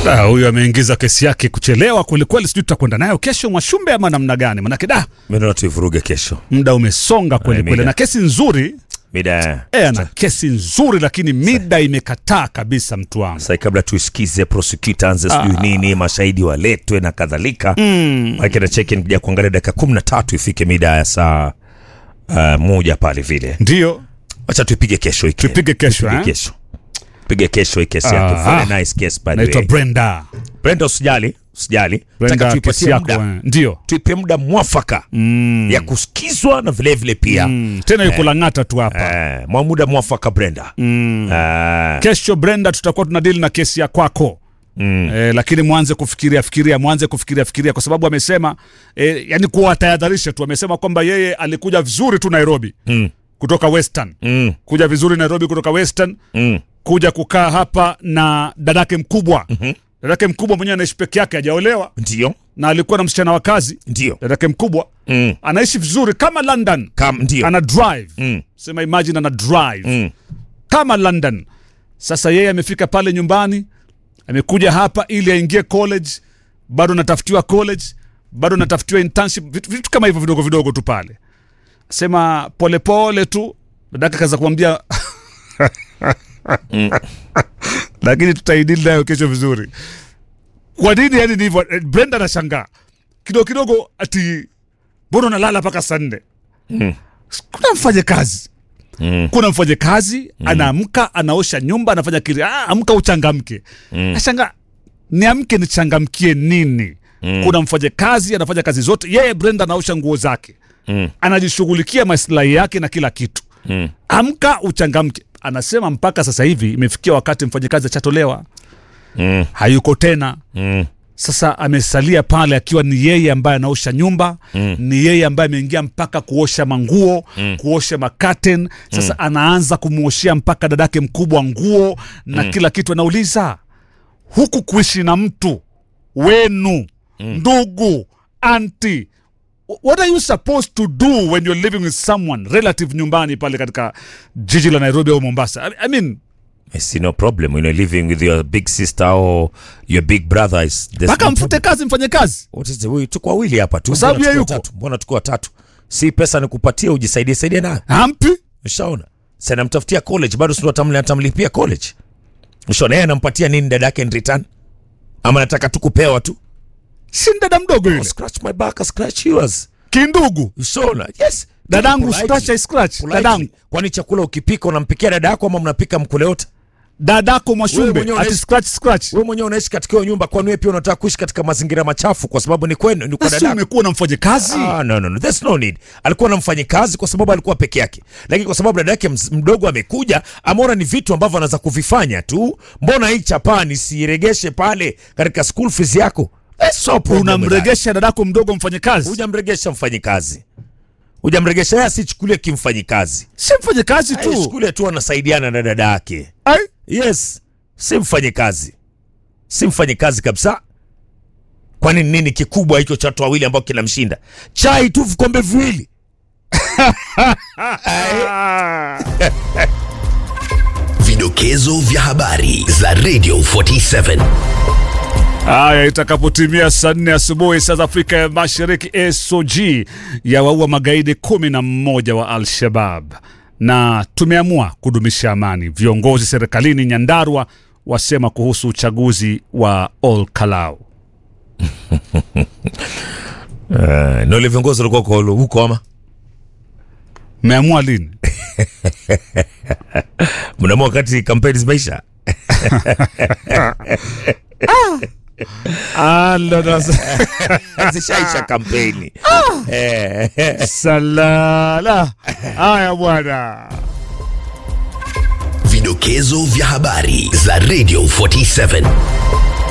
Da, huyu ameingiza kesi yake kuchelewa kwelikweli, sijui tutakwenda nayo kesho Mwashumbe ama namna gani? Manake da Mimi naona tuivuruge kesho. muda umesonga kweli Ay, kweli, mida. na kesi nzuri Mida. e, ana kesi nzuri, lakini mida imekataa kabisa, mtu wangu. Sasa kabla tuisikize prosecutor anze sijui nini, mashahidi waletwe na kadhalika. Mm. Maana na check in kuja kuangalia dakika 13 ifike mida ya saa uh, moja pale vile. Ndio Acha tuipige kesho hiki. Tupige kesho, Tupige eh? kesho. Pige kesho hii kesi yake. Ah. Very nice case by the naitwa way. Brenda. Brenda usijali, usijali. Brenda, Nataka kesi tuipatie yako muda. eh, ndio Tuipe muda mwafaka ya kusikizwa na vile vile pia. mm, tena yuko Lang'ata tu hapa Eh, mwa muda mwafaka Brenda. Eh, kesho. Brenda, tutakuwa tunadili na kesi ya kwako mm. Eh, lakini mwanze kufikiria fikiria, mwanze kufikiria fikiria, kwa sababu amesema eh, yani kuwatahadharisha tu, amesema kwamba yeye alikuja vizuri tu Nairobi Mm. kutoka Western, Mm. kuja vizuri Nairobi kutoka Western, Mm. kuja kukaa hapa na dadake mkubwa. Dadake mkubwa mwenyewe anaishi peke yake, hajaolewa Ndio. na alikuwa na msichana wa kazi. Ndio. Dadake mkubwa Mm. anaishi vizuri kama London, Kam ndio. ana drive Mm. sema, imagine ana drive Mm. kama London. Sasa yeye amefika pale nyumbani, amekuja hapa ili aingie college, bado anatafutiwa college, bado anatafutiwa internship, vitu, vitu kama hivyo vidogo vidogo tu pale. Sema polepole tu, dadaka kaza kumwambia lakini tutaidili nayo kesho vizuri. Kwa nini yani ni hivyo? Eh, Brenda anashangaa kidogo kidogo, ati mbona unalala mpaka saa nne? Mm. Kuna mfanye kazi Mm. kuna mfanyakazi anaamka anaosha nyumba anafanya kile ah, amka uchangamke mm. ashanga niamke nichangamkie nini mm. kuna mfanyakazi anafanya kazi zote yeye brenda anaosha nguo zake Mm. anajishughulikia maslahi yake na kila kitu Mm. amka uchangamke anasema mpaka sasa hivi imefikia wakati mfanyakazi achatolewa Mm. hayuko tena Mm. sasa amesalia pale akiwa ni yeye ambaye anaosha nyumba mm. ni yeye ambaye ameingia mpaka kuosha manguo mm. kuosha makaten sasa mm. anaanza kumwoshea mpaka dadake mkubwa nguo na mm. kila kitu anauliza huku kuishi na mtu wenu mm. ndugu anti what are you supposed to do when you're living with someone relative nyumbani pale katika jiji la nairobi au mombasa I, I mean I see no problem when you're living with your big sister or your big brother is there's mpaka no mfute problem. kazi mfanye kazi What is the way tuko wawili hapa tu. Kwa sababu Mbona yeye tuko yuko. watatu? Mbona tuko watatu? Si pesa nikupatie ujisaidie saidie nayo. hampi Ushaona? Sasa namtafutia college bado sio atamli atamlipia college. Ushaona yeye anampatia nini dadake in return? Ama nataka tu kupewa tu. si dada mdogo yule Scratch my back, scratch yours. kindugu Ushaona? Yes. dadangu Politely. scratch I scratch Politely. dadangu Kwani chakula ukipika unampikia dada yako ama mnapika mkule wote? dadako Wewe mwashumbe mwenyewe ati unaishi- scratch scratch Wewe mwenyewe unaishi katika hiyo nyumba, kwani wewe pia unataka kuishi katika mazingira machafu kwa sababu ni kwenu, ni kwa basi dada yako? umekuwa na mfanyakazi Ah, no, no, no. There's no need. Alikuwa na mfanyikazi kwa sababu alikuwa peke yake, lakini kwa sababu dada yake ms- mdogo amekuja, ameona ni vitu ambavyo anaweza kuvifanya tu. Mbona hii chapaa nisiiregeshe pale katika school fees yako? There's no problem with that. unamregesha dadako mdogo mfanyakazi Hujamregesha mfanyikazi, hujamregesha yeye, asichukulie kimfanyikazi, si mfanyakazi tu aichukulie tu anasaidiana na dada yake. Ai, Yes, si mfanyikazi, si mfanyikazi kabisa. Kwani nini kikubwa hicho cha watu wawili ambao kinamshinda? Chai tu vikombe viwili. Vidokezo vya habari za Radio 47. haya itakapotimia saa nne asubuhi saa za afrika ya mashariki sog yawaua magaidi kumi na mmoja wa al-shabab na tumeamua kudumisha amani viongozi serikalini nyandarwa wasema kuhusu uchaguzi wa ol kalau Uh, na ule viongozi walikuwa kwa huko ama mmeamua lini mnaamua wakati kampeni zimeisha? Zishaisha kampeni. Eh, salala haya bwana Vidokezo vya habari za Radio 47.